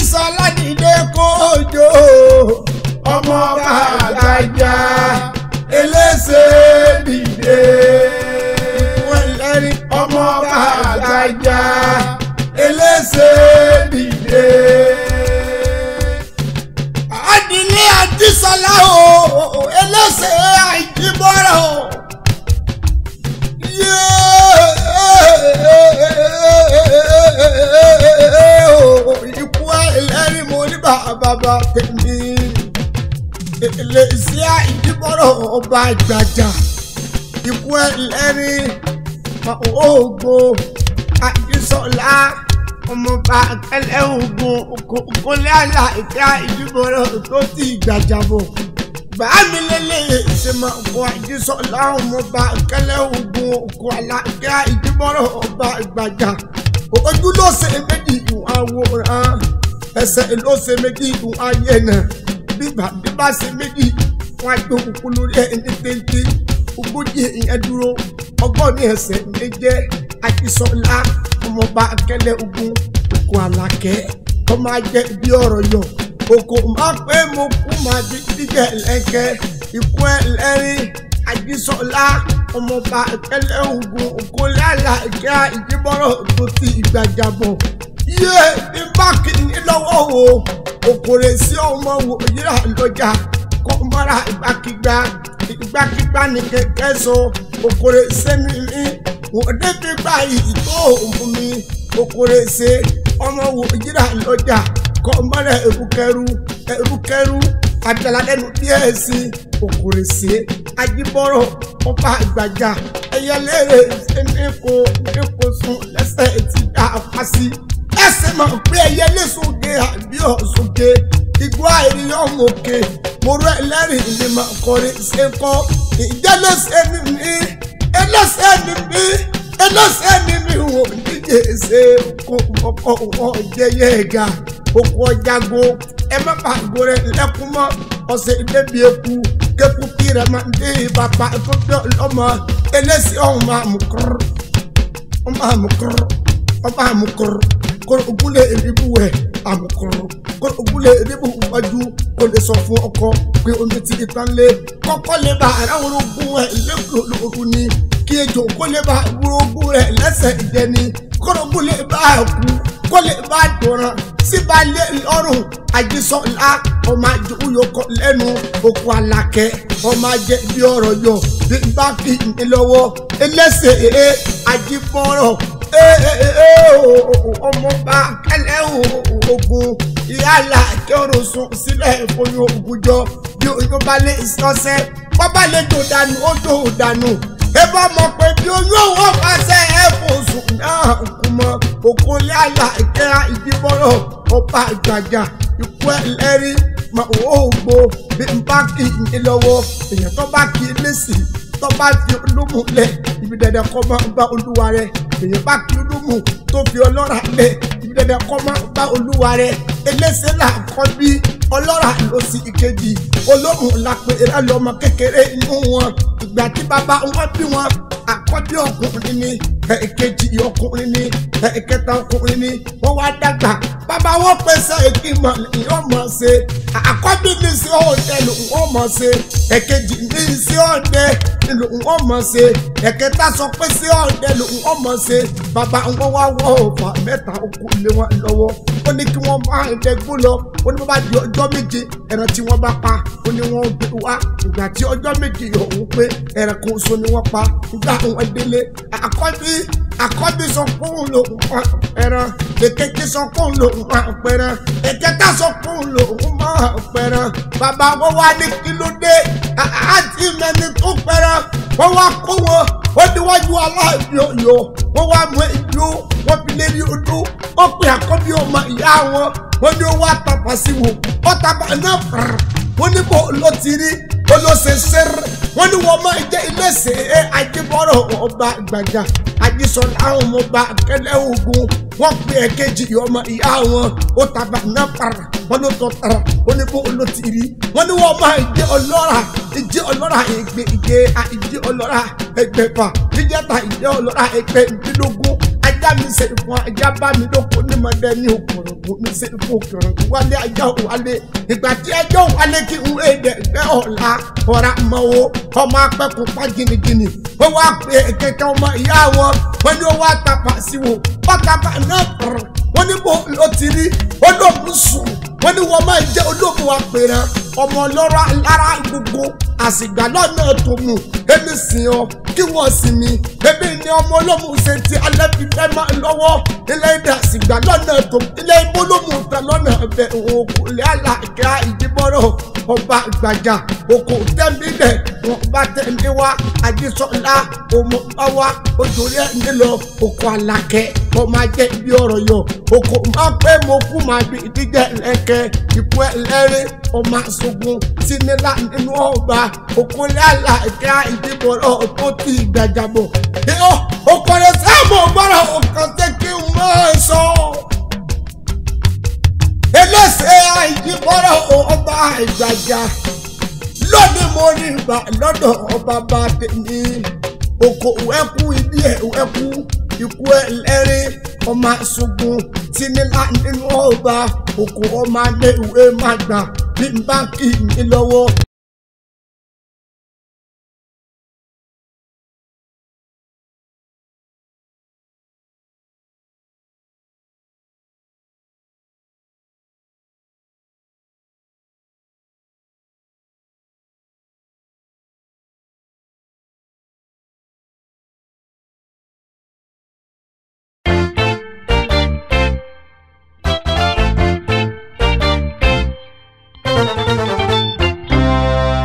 Ajísọ́lá dìde kójó ọmọ bá àgbàjá elése dìde wẹlẹri ọmọ bá àgbàjá elése dìde. Adìní Ajísọ́lá o elése àìjíbọ́rọ̀ o. Ikú ẹlẹ́rìí mo ní bàbá tèmi. Èlé sí àìjíbọ́rọ̀ ọba àgbàjà. Ikú ẹlẹ́rìí oògùn Àjísọ́lá ọmọọba akẹ́lẹ́ oògùn kólé àlàkà ìjíbọ́rọ̀ tó ti gbàjà bọ̀ bàámi lélẹ̀ ṣe máa kọ Àjísọ́lá ọmọọba kẹlẹ́ ogun òkú alága ìdíbọ̀rọ̀ ọba ìgbàjà ojú ló ṣe méjì ìwọ̀n àwòrán ẹsẹ̀ ló ṣe méjì ìwọ̀n ayé náà bíbà bíbà ṣe méjì wọn àjò òkú lórí ẹni téńté ogójì ìyẹn dúró ọgbọ́n ní ẹsẹ̀ méje Àjísọ́lá ọmọọba kẹlẹ́ ogun òkú alákẹ́ tó máa jẹ bí ọ̀rọ̀ yọ oko máa pé mo kú máa di dígẹ̀ lẹ́kẹ́ ikú ẹlẹ́rìí Àjísọ́lá ọmọọba ìpẹ́lẹ̀ ogun òkúlẹ̀ àlàkẹ́ ìdíbọ̀rọ̀ tó ti ìgbàjàbọ̀ yé ní báàkì ní lọ́wọ́ o òkòrè sí ọmọ wò yíra lọ́jà kó mọ́ra ìgbàkigbà ìgbàkigbà ní kẹ̀kẹ́ sọ òkòrè sẹ́mi mi wọ́n débi báyìí tó òun mi òkòrè ṣe ọmọ wò yíra lọ́jà kọ́mọ́rẹ́ erukẹ́rú erukẹ́rú àjàlálẹ́nu díẹ̀ sí òkúrèsé ajíbọ́rọ̀ ọba àgbàjà ẹyẹlẹ́rẹ̀ ẹnìkó ẹnìkó sùn lẹ́sẹ̀ ti dá apá sí. ẹsẹ̀ máa pé ẹyẹlé sóge àbí ọ̀sọ́ge igbó àìríyàn òkè mọ̀rọ̀ ẹlẹ́rìí ni màá kọrin ṣe kọ́ ìjẹ́lẹ́sẹ̀ mi mi ẹlẹ́sẹ̀ mi mi ẹlẹ́sẹ̀ mi mi wò díje ṣe kó ọkọ̀ wọn jẹ́yẹ́ ẹ̀ga oko ọjàgo ẹ má bà àgbo rẹ lẹkùn mọ ọsẹ ìdẹbi eku kéku kí rẹ máa ń dé bàbá tó bí ọlọmọ eléyìí ọhún máa mú kúrú ọ máa mú kúrú ọ máa mú kúrú kóró ogúnlé ìrìbù wẹ àmú kúrú kóró ogúnlé ìrìbù wájú kó lè sọ fún ọkọ pé omi ti tán lé kọ́kọ́ lè bá aráwọ̀ ogun ẹ̀ lẹ́kọ̀ọ́ lóru ni kí ejò kó lè bá ogun rẹ̀ lẹ́sẹ̀ ìjẹni kóró ogúnlé bá kú kó lè bá dùnrán síbalẹ̀ lọ́rùn Àjísọ́lá ọmọ àjòyòkọ lẹ́nu òkú alákẹ́ ọmọ ajẹ bí ọ̀rọ̀ yọ bí bá kì í lọ́wọ́ ẹlẹ́sẹ̀ ee àjíbọ̀rọ̀ ọmọọba kẹlẹ́ ogun ìyáàlá kẹrò sùn sílẹ̀ ìfọyín ògùjọ bí oyún bá lè sọ́sẹ́ bọ́bá lè tó dànù ó tó dànù ẹ bá mọ̀ pé bí oyún òwò fàṣẹ ẹ̀ fò sùn náà kú mọ́ òkúnlé àlà ìkẹ́ra ìdíbọ̀rọ̀ ọba àgbàjà ikú ẹlẹ́rìí mà ó gbó bí n bá kì í lọ́wọ́ èèyàn tó bá kì í lẹ́sì tó bá fi olúmù lẹ̀ ibi dandan kọ́ máa bá olúwa rẹ̀ èèyàn bá kì í olúmù tó fi ọlọ́ra lẹ̀ ibi dandan kọ́ máa bá olúwa rẹ̀ eléṣẹ́ là kọ́ bí ọlọ́ra ló sì ìkejì olóhùn làpẹ̀ ẹ̀rọ lọ́mọ kékeré inú wọn ìgbà tí bàbá wọn bí wọn àkọ́bí ọkùnrin ni ẹ̀ẹ̀kejì ọkùnrin ni ẹ̀ẹ̀kẹta ọkùnrin ni wọ́n wá dàgbà bàbá wọn pèsè ìgbìmọ̀ ìyọ́n mọ̀ ṣe àkọ́bí ní sí ọ̀dẹ ló ń wọ́n mọ̀ ṣe ẹ̀kejì ní sí ọ̀dẹ ló ń wọ́n mọ̀ ṣe ẹ̀kẹta sọ pé sí ọ̀dẹ ló ń wọ́n mọ̀ ṣe bàbá wọn wá wọ́ ọ̀fà mẹ́ta okú lé wọn lọ́wọ́ ó ní kí wọ́n máa dẹgbó lọ ó ní bá di ọjọ́ méje ẹran tí wọ́n bá pa ó ní wọ́n gbé wá ìgbà tí ọjọ́ méje ọ̀hún pé ẹran kan oṣù ni wọ́n pa ìgbà àwọn délé àkọ́bí àkọ́bí sọ fún òun lòun máa pẹran èkejì sọ fún òun lòun máa pẹran ẹ̀kẹta sọ fún òun lòun máa pẹran bàbá wọn wá ní kí ló dé àti mẹni tó pẹran wọn wá kó wọn ó níwájú aláàbí ọyọ wọn wá mú ìlú wọn fi lé ní odó ó pe àkọ́bí ọmọ ìyá wọn wọn ní ó wá tàpá sí wò ó tàpá náà fàrà wọn ní bó ló ti rí ó ló ṣe ṣeré wọn ní wọn máa jẹ ilé ṣe é ajibọrọ ọba gbàjà Àjísọ́lá àwọn ọmọọba akẹlẹ ogun wọn pe ẹ̀kejì ọmọ ìyá wọn ó tàbá náà fàrà wọn ló tọ tara wọn ní bó ló ti rí wọn ní wọn máa jẹ ọlọ́ra ìjẹ ọlọ́ra ẹgbẹ́ ìjẹ ìjẹ ọlọ́ra ẹgbẹ̀fà ìjẹta ìjẹ ọlọ́ra ẹgbẹ́ ìdínlógún ajá mi ṣe fún ajá bá mi lóko ní mọdẹ ní òkùnrin kò ní ṣe fòkàn wálé ajá wálé ìgbà tí ẹjọ́ wálé kí n èdè ẹgbẹ́ ọ̀la ọ̀rá mọ́wó ọmọ apẹ́kùn pa gìnìgìnì ó wá pé kẹ̀kẹ́ ọmọ ìyá wọn wọ́n ní ó wá tapà sí wọn pátápá náà tọ̀rọ̀ wọ́n ní bó ló ti rí olóògùn sùn wọ́n ní wọ́n máa jẹ́ olóògùn apẹ̀rẹ̀ ọmọ ọlọ́rọ̀ alára gbogbo àsìgbà lọ́nà tó mú èmi sìn ọ́ kí wọ́n sì mí èmi ni ọmọ olóògùn ṣe ti alẹ́ fi fẹ́ máa lọ́wọ́ ilé ìdá àsìgbà lọ́nà tó ilé ìbólógùn tẹ lọ́nà ẹ̀bẹ̀ òkú ilé àlàkà ìdíbọ̀rọ̀ ọba gbàjà òkú tẹ́ḿbílẹ̀ wọn bá tẹ̀lé wa àdìsọ́lá ọmọ bá wa ojúrí ẹ̀ nílò òkú àlàkẹ́ ọmọ ajẹ́ ibi ọ̀rọ̀ yọ òkú máa pẹ́ mo kú máa bí ìdíjẹ́ ẹ̀kẹ́ ikú ẹlẹ́rìí ọmọ aṣogun sínilá nínú ọba òkú ilé àlàkẹ́ ìdíbọ̀rọ̀ tó ti gbàjàbọ̀ òkòrè sáàmù gbọ́dọ̀ ọ̀kan tẹ́ kí n máa sọ ẹlẹ́sẹ̀ àìjíbọ́rọ̀ ọba ìgbàjà lónìí mo rí ìgbà lọ́dọ̀ ọba bá tèmi oko wẹ́kú ibi ẹ̀ wẹ́kú ikú ẹlẹ́rìí ọmọ aṣogun tìnílá nínú ọba oko ọmọ adé ìwé má gbà bí n bá kì í ní lọ́wọ́.